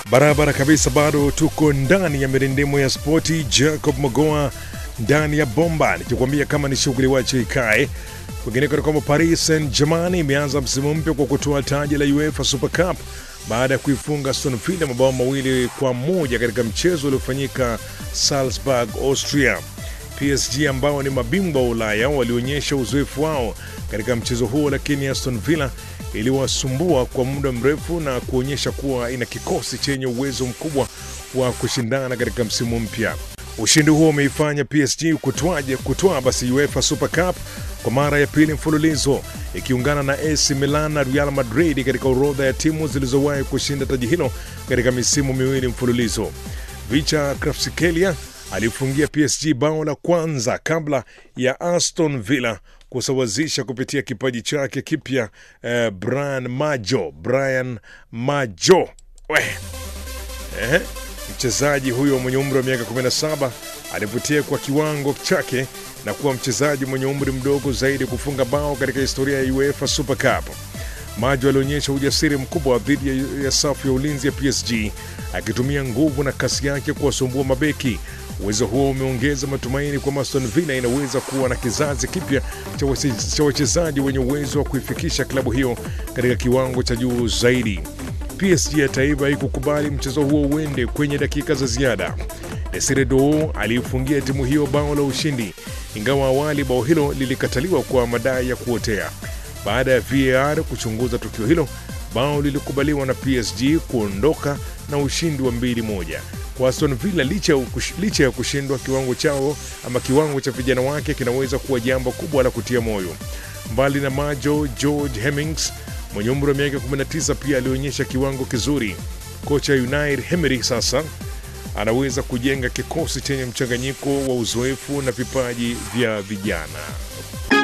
Barabara kabisa, bado tuko ndani ya mirindimo ya spoti. Jacob Magoa ndani ya bomba, nikikwambia kama ni shughuli wache ikae. Kwingineko ni kwamba Paris Saint Germain imeanza msimu mpya kwa kutoa taji la UEFA Super Cup baada ya kuifunga Aston Villa mabao mawili kwa moja katika mchezo uliofanyika Salzburg, Austria. PSG ambao ni mabingwa wa Ulaya walionyesha uzoefu wao katika mchezo huo, lakini Aston Villa iliwasumbua kwa muda mrefu na kuonyesha kuwa ina kikosi chenye uwezo mkubwa wa kushindana katika msimu mpya. Ushindi huo umeifanya PSG kutwaje kutwaa basi UEFA Super Cup kwa mara ya pili mfululizo ikiungana na AC Milan na Real Madrid katika orodha ya timu zilizowahi kushinda taji hilo katika misimu miwili mfululizo. Vicha Kvaratskhelia alifungia PSG bao la kwanza kabla ya Aston Villa kusawazisha kupitia kipaji chake kipya eh, Brian Majo Brian Majo we eh, mchezaji huyo mwenye umri wa miaka 17 alivutia kwa kiwango chake na kuwa mchezaji mwenye umri mdogo zaidi kufunga bao katika historia ya UEFA Super Cup. Majo alionyesha ujasiri mkubwa dhidi ya, ya safu ya ulinzi ya PSG akitumia nguvu na kasi yake kuwasumbua mabeki. Uwezo huo umeongeza matumaini kwamba Aston Villa inaweza kuwa na kizazi kipya cha wache- cha wachezaji wenye uwezo wa kuifikisha klabu hiyo katika kiwango cha juu zaidi. PSG hata hivyo haikukubali mchezo huo uende kwenye dakika za ziada. Desire Dou aliifungia timu hiyo bao la ushindi, ingawa awali bao hilo lilikataliwa kwa madai ya kuotea. Baada ya VAR kuchunguza tukio hilo, bao lilikubaliwa na PSG kuondoka na ushindi wa mbili moja kwa Aston Villa. Licha ya ukush- licha ya kushindwa, kiwango chao ama kiwango cha vijana wake kinaweza kuwa jambo kubwa la kutia moyo. Mbali na Majo, George Hemmings mwenye umri wa miaka 19 pia alionyesha kiwango kizuri. Kocha Unai Emery sasa anaweza kujenga kikosi chenye mchanganyiko wa uzoefu na vipaji vya vijana.